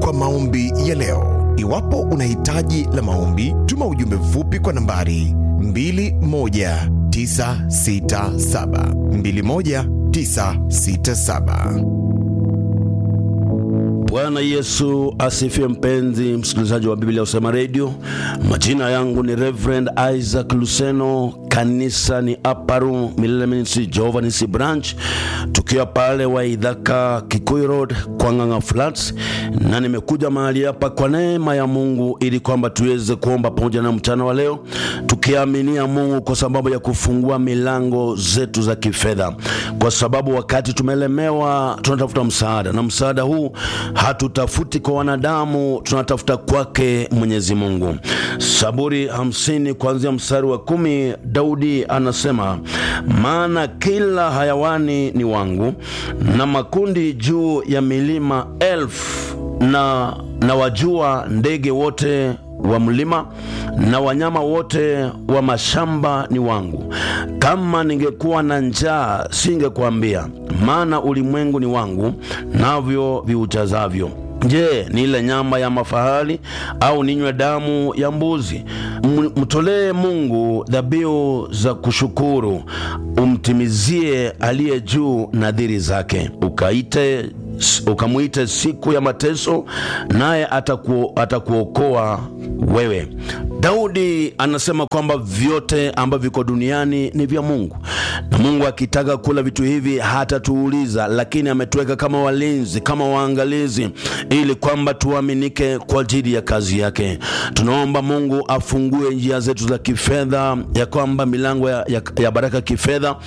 kwa maombi ya leo. Iwapo una hitaji la maombi, tuma ujumbe mfupi kwa nambari 21967 21967. Bwana Yesu asifiwe. Mpenzi msikilizaji wa Biblia Usema Radio, majina yangu ni Reverend Isaac Luseno, kanisa ni Aparu Milele Ministry Jehovah Nisi Branch, tukiwa pale Waidhaka Kikuyu Road kwa Ng'ang'a Flats, na nimekuja mahali hapa kwa neema ya Mungu ili kwamba tuweze kuomba pamoja na mchana wa leo, tukiaminia Mungu kwa sababu ya kufungua milango zetu za kifedha, kwa sababu wakati tumelemewa tunatafuta msaada, na msaada huu hatutafuti kwa wanadamu, tunatafuta kwake Mwenyezi Mungu. Saburi hamsini kuanzia mstari wa kumi, Daudi anasema maana kila hayawani ni wangu na makundi juu ya milima elfu na, na wajua ndege wote wa mlima na wanyama wote wa mashamba ni wangu. Kama ningekuwa na njaa singekuambia, maana ulimwengu ni wangu, navyo viujazavyo. Je, nile nyama ya mafahali au ninywe damu ya mbuzi? Mtolee Mungu dhabihu za kushukuru, umtimizie aliye juu nadhiri zake. Ukaite ukamwite siku ya mateso, naye ataku, atakuokoa wewe. Daudi anasema kwamba vyote ambavyo viko duniani ni vya Mungu, na Mungu akitaka kula vitu hivi hatatuuliza, lakini ametuweka kama walinzi, kama waangalizi, ili kwamba tuaminike kwa ajili ya kazi yake. Tunaomba Mungu afungue njia zetu za kifedha, ya kwamba milango ya, ya, ya baraka kifedha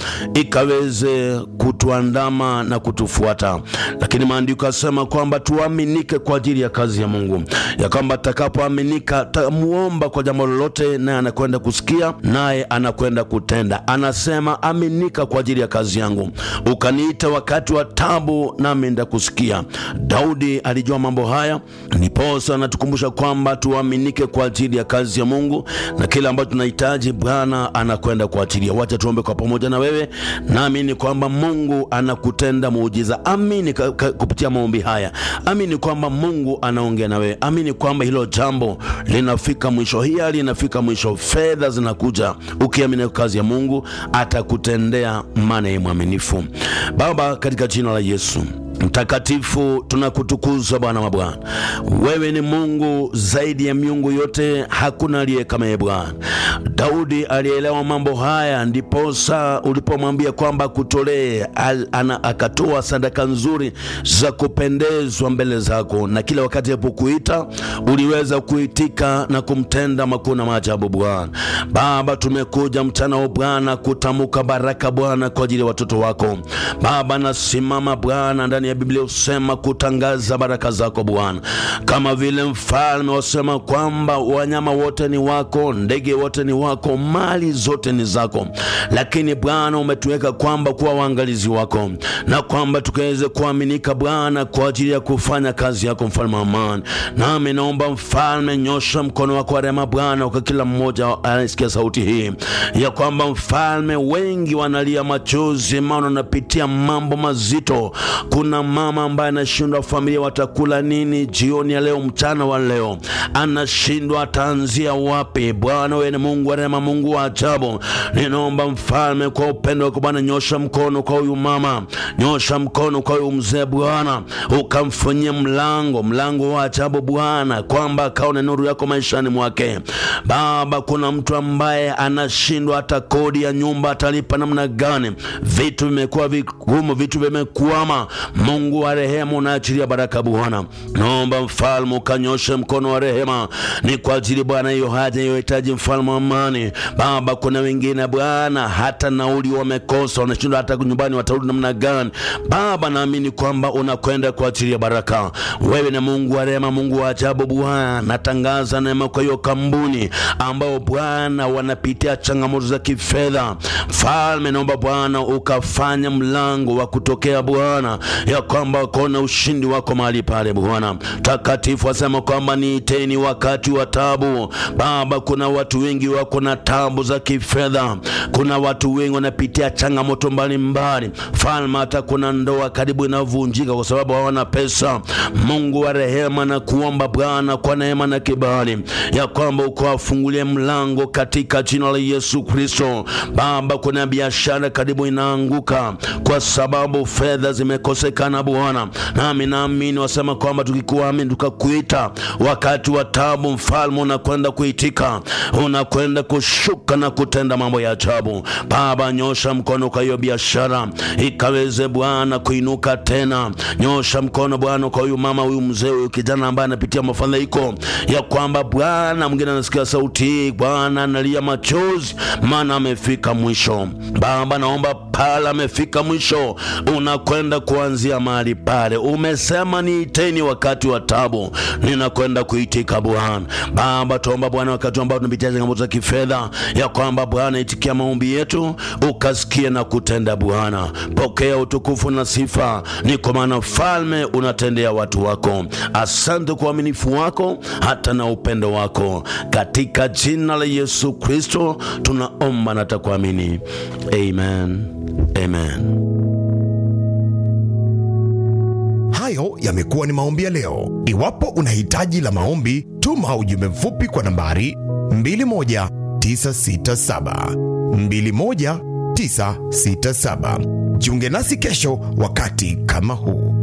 ikaweze kutuandama na kutufuata, lakini maandiko yasema kwamba tuaminike kwa ajili ya kazi ya Mungu, ya kwamba takapoaminika tamuomba kwa jambo lolote, naye anakwenda kusikia, naye anakwenda kutenda. Anasema aminika kwa ajili ya kazi yangu, ukaniita wakati wa tabu, nami ndakusikia. Daudi alijua mambo haya, ndiposa anatukumbusha kwamba tuaminike kwa ajili ya kazi ya Mungu, na kile ambacho tunahitaji Bwana anakwenda kwa ajili ya. Wacha tuombe kwa pamoja na wewe, naamini kwamba Mungu anakutenda muujiza. Amini kupitia maombi haya, amini kwamba Mungu anaongea na wewe, amini kwamba hilo jambo linafika mwisho, hii hali inafika mwisho, fedha zinakuja. Ukiamini kazi ya Mungu atakutendea, maana yeye mwaminifu. Baba, katika jina la Yesu Mtakatifu, tunakutukuza Bwana wa Bwana. Wewe ni Mungu zaidi ya miungu yote, hakuna aliye kama yeye Bwana. Daudi alielewa mambo haya, ndiposa ulipomwambia kwamba kutolee, akatoa sadaka nzuri za kupendezwa mbele zako, na kila wakati alipokuita uliweza kuitika na kumtenda makuu na maajabu. Bwana Baba, tumekuja mchana wa Bwana kutamuka baraka Bwana kwa ajili ya watoto wako Baba. Nasimama Bwana ndani ya Biblia usema kutangaza baraka zako Bwana, kama vile mfalme wasema kwamba wanyama wote ni wako, ndege wote ni wako, mali zote ni zako, lakini Bwana umetuweka kwamba kuwa waangalizi wako na kwamba tukaweze kuaminika Bwana kwa ajili ya kufanya kazi yako, mfalme wa amani. Nami naomba mfalme, nyosha mkono wako wa rehema Bwana kwa kila mmoja anasikia sauti hii ya kwamba mfalme, wengi wanalia machozi, maana wanapitia mambo mazito. Kuna mama ambaye anashindwa familia watakula nini jioni ya leo, mchana wa leo, anashindwa ataanzia wapi. Bwana wewe ni Mungu wa rehema, Mungu wa ajabu. Ninaomba mfalme, kwa upendo wako Bwana, nyosha mkono kwa huyu mama, nyosha mkono kwa huyu mzee Bwana, ukamfanyia mlango, mlango wa ajabu Bwana, kwamba akaone nuru yako maishani mwake. Baba, kuna mtu ambaye anashindwa hata kodi ya nyumba atalipa namna gani? Vitu vimekuwa vigumu, vitu vimekwama. Mungu wa rehema, unaachilia baraka Bwana, naomba mfalme ukanyoshe mkono wa rehema, ni kwa ajili Bwana hiyo haja hiyo hitaji, mfalme wa amani. Baba, kuna wengine Bwana hata nauli wamekosa, wanashindwa hata nyumbani watarudi namna gani? Baba, naamini kwamba unakwenda kwa ajili ya baraka. Wewe ni Mungu wa rehema, Mungu wa ajabu Bwana. Natangaza neema kwa hiyo kampuni ambao Bwana wanapitia changamoto za kifedha. Mfalme, naomba Bwana ukafanya mlango wa kutokea Bwana ya ya kwamba kona ushindi wako mahali pale Bwana takatifu. Asema kwamba niiteni wakati wa tabu. Baba, kuna watu wengi wako na tabu za kifedha, kuna watu wengi wanapitia changamoto mbalimbali falma, hata kuna ndoa karibu inavunjika kwa sababu hawana pesa. Mungu wa rehema, na kuomba Bwana kwa neema na kibali ya kwamba ukawafungulie mlango katika jina la Yesu Kristo. Baba, kuna biashara karibu inaanguka kwa sababu fedha zimekosekana Bwana, nami naamini wasema kwamba tukikuamini tukakuita wakati wa tabu, mfalme unakwenda kuitika, unakwenda kushuka na kutenda mambo ya ajabu. Baba, nyosha mkono kwa hiyo biashara ikaweze Bwana kuinuka tena. Nyosha mkono Bwana kwa huyu mama, huyu mzee, huyu kijana ambaye anapitia mafadhaiko ya kwamba Bwana, mwingine anasikia sauti hii Bwana analia machozi, maana amefika mwisho. Baba, naomba pale amefika mwisho, unakwenda kuanzia mahali pale. Umesema niiteni wakati wa tabu, ninakwenda kuitika Bwana. Baba, tuomba Bwana, wakati ambao tunapitia changamoto za kifedha, ya kwamba Bwana itikia maombi yetu, ukasikie na kutenda. Bwana, pokea utukufu na sifa, ni kwa maana falme unatendea watu wako. Asante kwa uaminifu wako hata na upendo wako, katika jina la Yesu Kristo tunaomba na takuamini, amen, amen. Hayo yamekuwa ni maombi ya leo. Iwapo una hitaji la maombi, tuma ujumbe mfupi kwa nambari 21967 21967. Jiunge nasi kesho wakati kama huu.